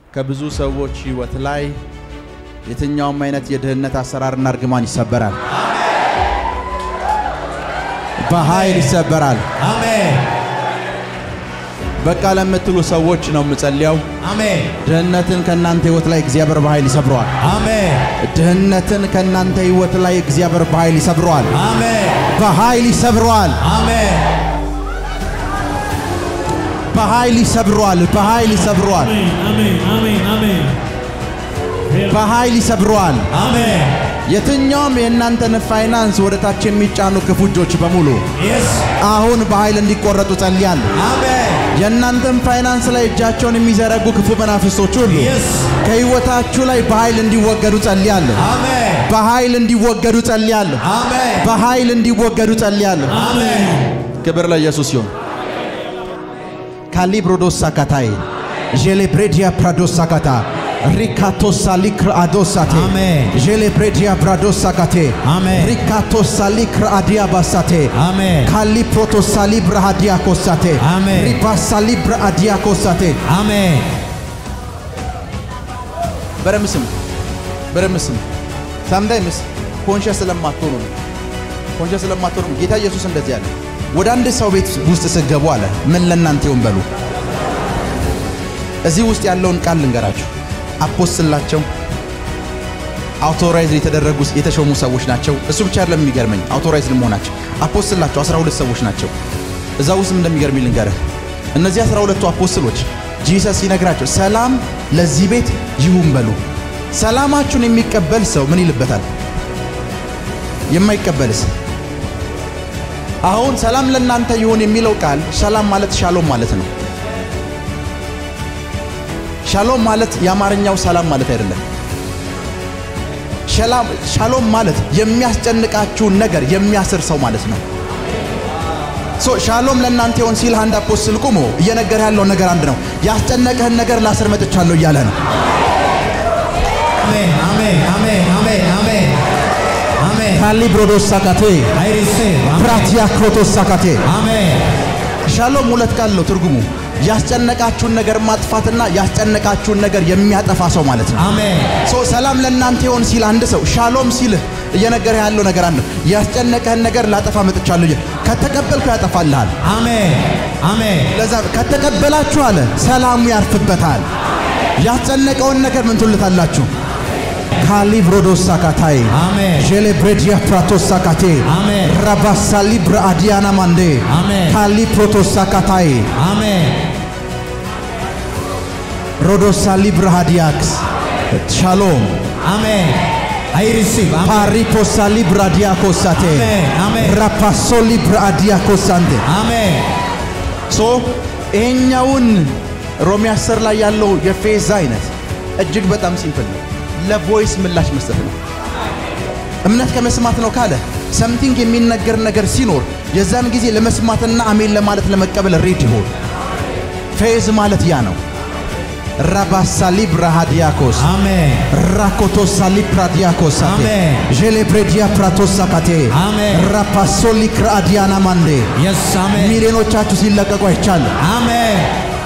ከብዙ ሰዎች ህይወት ላይ የትኛውም አይነት የድህነት አሰራርና እርግማን ይሰበራል፣ በኃይል ይሰበራል። አሜን በቃ ለምትሉ ሰዎች ነው የምጸልየው። አሜን ድህነትን ከእናንተ ህይወት ላይ እግዚአብሔር በኃይል ይሰብረዋል። አሜን ድህነትን ከእናንተ ህይወት ላይ እግዚአብሔር በኃይል ይሰብረዋል። አሜን በኃይል ይሰብረዋል። አሜን በኃይል ይሰብረዋል። በኃይል ይሰብረዋል። Amen, amen, amen. በኃይል ይሰብረዋል። አሜን የትኛውም የእናንተን ፋይናንስ ወደ ታች የሚጫኑ ክፉ እጆች በሙሉ የስ አሁን በኃይል እንዲቆረጡ ጸልያለሁ። አሜን የእናንተን ፋይናንስ ላይ እጃቸውን የሚዘረጉ ክፉ መናፍስቶች ሁሉ የስ ከህይወታችሁ ላይ በኃይል እንዲወገዱ ጸልያለሁ። አሜን በኃይል እንዲወገዱ ጸልያለሁ። አሜን በኃይል እንዲወገዱ ጸልያለሁ። አሜን ክብር ለኢየሱስ ይሁን። ካሊብሮዶስ ሳካታይ ዤሌብሬዲያ ፕራዶስ ሳካታ ሪካቶሳ ሊክር አዶሳቴ አሜን። ዤሌብሬዲያ ብራዶስ ሳካቴ አሜን። ሪካቶሳ ሊክር አዲያ ባሳቴ አሜን ካሊ ፕሮቶሳ ሊብረ አዲያ ኮሳቴ አሜን። ሪባሳ ሊብረ አዲያ ኮሳቴ አሜን በደምብ ስሙ፣ በደምብ ስሙ። ሳምታይምስ ኮንሸስ ስለማትሆኑ ነው። ኮንሸስ ስለማትሆኑ ነው። ጌታ ኢየሱስ እንደዚህ አለ። ወደ አንድ ሰው ቤት ውስጥ ስገቡ አለ ምን ለእናንተ ይሁን በሉ። እዚህ ውስጥ ያለውን ቃል ልንገራችሁ። አፖስትላቸው አውቶራይዝ የተደረጉ የተሾሙ ሰዎች ናቸው። እሱ ብቻ አይደለም የሚገርመኝ አውቶራይዝ መሆናቸው። አፖስትላቸው 12 ሰዎች ናቸው። እዛ ውስጥ እንደሚገርመኝ ልንገርህ። እነዚህ 12ቱ አፖስትሎች ጂሰስ ሲነግራቸው ሰላም ለዚህ ቤት ይሁን በሉ። ሰላማችሁን የሚቀበል ሰው ምን ይልበታል? የማይቀበልስ? አሁን ሰላም ለእናንተ ይሁን የሚለው ቃል ሰላም ማለት ሻሎም ማለት ነው። ሻሎም ማለት የአማርኛው ሰላም ማለት አይደለም። ሸላም- ሻሎም ማለት የሚያስጨንቃችሁን ነገር የሚያስር ሰው ማለት ነው። ሶ ሻሎም ለእናንተ ይሆን ሲል አንድ አፖስትል ቁሞ እየነገረ ያለው ነገር አንድ ነው። ያስጨነቀህን ነገር ላስር መጥቻለሁ እያለ ነው። አሜን አሜን አሜን አሜን አሜን አሜን ካሊብሮዶስ ሳካቴ አይ ሪሲቭ ፕራቲያ ክሮቶስ ሳካቴ አሜን ሻሎም ሁለት ቃል ነው ትርጉሙ። ያስጨነቃችሁን ነገር ማጥፋትና ያስጨነቃችሁን ነገር የሚያጠፋ ሰው ማለት ነው። አሜን ሶ ሰላም ለእናንተ ይሆን ሲል አንድ ሰው ሻሎም ሲልህ እየነገረ ያለው ነገር አንድ ነው። ያስጨነቀህን ነገር ላጠፋ መጥቻለሁ እያለ ከተቀበልኩ ያጠፋልሃል። አሜን አሜን ለዛ ከተቀበላችሁ አለ ሰላሙ ያርፍበታል። ያስጨነቀውን ነገር ምን ትሉታላችሁ? ካሊብሮዶስ ሳካታይ አሜን ዤሌብሬዲያ ፕራቶስ ሳካቴ አሜን ራባሳ ሊብረ አዲያና ማንዴ አሜን ካሊ ፕሮቶስ ሳካታይ አሜን ሮዶሳ ሊብረ ሃዲያክስ ሻሎም አሜን አይ ሪሲቭ አሜን ፓሪፖሳ ሊብረ አዲያኮሳቴ አሜን አሜን ራፓሶ ሊብረ አዲያኮሳንቴ አሜን ሶ ይሄኛውን ሮሜ 10 ላይ ያለው የፌዝ አይነት እጅግ በጣም ሲምፕል ነው። ለቮይስ ምላሽ መስጠት ነው። እምነት ከመስማት ነው ካለ ሰምቲንግ የሚነገር ነገር ሲኖር የዛን ጊዜ ለመስማትና አሜን ለማለት ለመቀበል ሬድ ይሆን። ፌዝ ማለት ያ ነው። ራባሳሊ ብራሃዲያኮስ አሜን ራኮቶሳ ሊፕራዲያኮሳቴ አሜን። ዤሌብሬዲያ ፕራቶሳካቴ አሜን። ራፓሶሊ ክራዲያና ማንዴ የስ አሜን ሚሊዮኖቻችሁ ሲለቀቁ አይቻለሁ። አሜን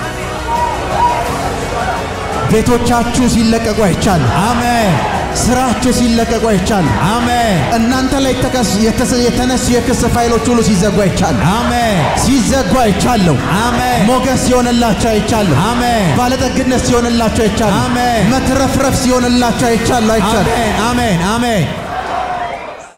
ቤቶቻችሁ ሲለቀቁ አይቻለሁ። አሜን ስራችሁ ሲለቀቁ አይቻለሁ። አሜን እናንተ ላይ የተከስ- የተሰ- የተነሱ የክስ ፋይሎች ሁሉ ሲዘጉ አይቻለሁ። አሜን ሲዘጉ አይቻለሁ። አሜን ሞገስ ሲሆንላቸው አይቻለሁ። አሜን ባለጠግነት ሲሆንላቸው አይቻለሁ። አሜን። መትረፍረፍ ሲሆንላቸው አይቻለሁ አይቻለሁ። አሜን አሜን አሜን